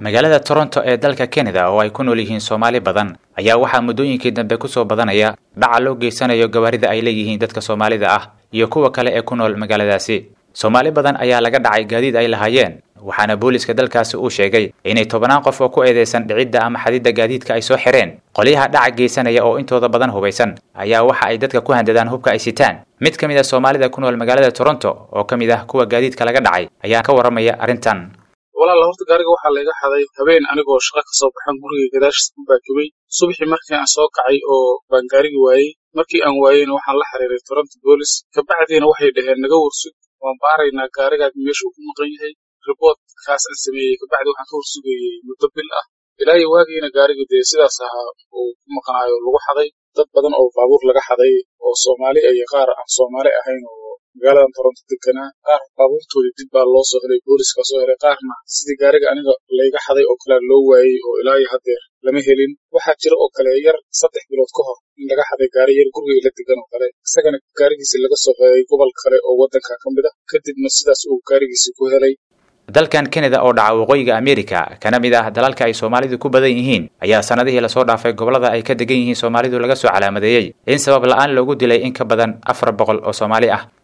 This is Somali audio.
magaalada toronto ee dalka canada oo ay ku nool yihiin soomaali badan ayaa waxaa muddooyinkii dambe kusoo badanaya dhaca loo geysanayo gawaarida ay leeyihiin dadka soomaalida ah iyo kuwa kale ee ku nool magaaladaasi soomaali badan ayaa laga dhacay gaadiid ay lahaayeen waxaana booliska dalkaasi uu sheegay inay tobannaan qof oo ku eedeysan dhicidda ama xadidda gaadiidka ay soo xireen qolyaha dhaca geysanaya oo intooda badan hubaysan ayaa waxa ay dadka ku handadaan hubka ay sitaan mid ka mid a soomaalida ku nool magaalada toronto oo ka mid ah kuwa gaadiidka laga dhacay ayaa ka warramaya arrintan walaala horta gaariga waxaa layga xaday habeen anigoo shaqa kasoo baxan guriga gadaashiis ku baakibay subaxii markii aan soo kacay oo baan gaarigi waayey markii aan waayeyna waxaan la xiriiray toronto boolis kabacdiina waxay dhaheen naga warsug waan baaraynaa gaarigaad meesha uu ku maqan yahay riboortkaas aan sameeyey kabacdi waxaan ka warsugayey muddo bil ah ilaa iyo waagiina gaarigi dee sidaas ahaa uu ku maqnaayo lagu xaday dad badan oo baabuur laga xaday oo soomaali iyo qaar aan soomaali ahayn oo magaaladan toronto deganaa qaar baabuurtoodii dib baa loo soo helay booliska soo helay qaarna sidii gaariga aniga layga xaday oo kale loo waayey oo ilaa iyo haddeer lama helin waxaa jira oo kale yar saddex bilood ka hor in laga xaday gaari yar guriga la degan oo kale isagana gaarigiisi laga soo helay gobol kale oo waddanka ka mid ah kadibna sidaas uu gaarigiisi ku helay dalkan canada oo dhaca waqooyiga america kana mid ah dalalka ay soomaalidu ku badan yihiin ayaa sanadihii lasoo dhaafay gobollada ay ka degan yihiin soomaalidu laga soo calaamadeeyey in sabab la-aan loogu dilay in ka badan afar boqol oo soomaali ah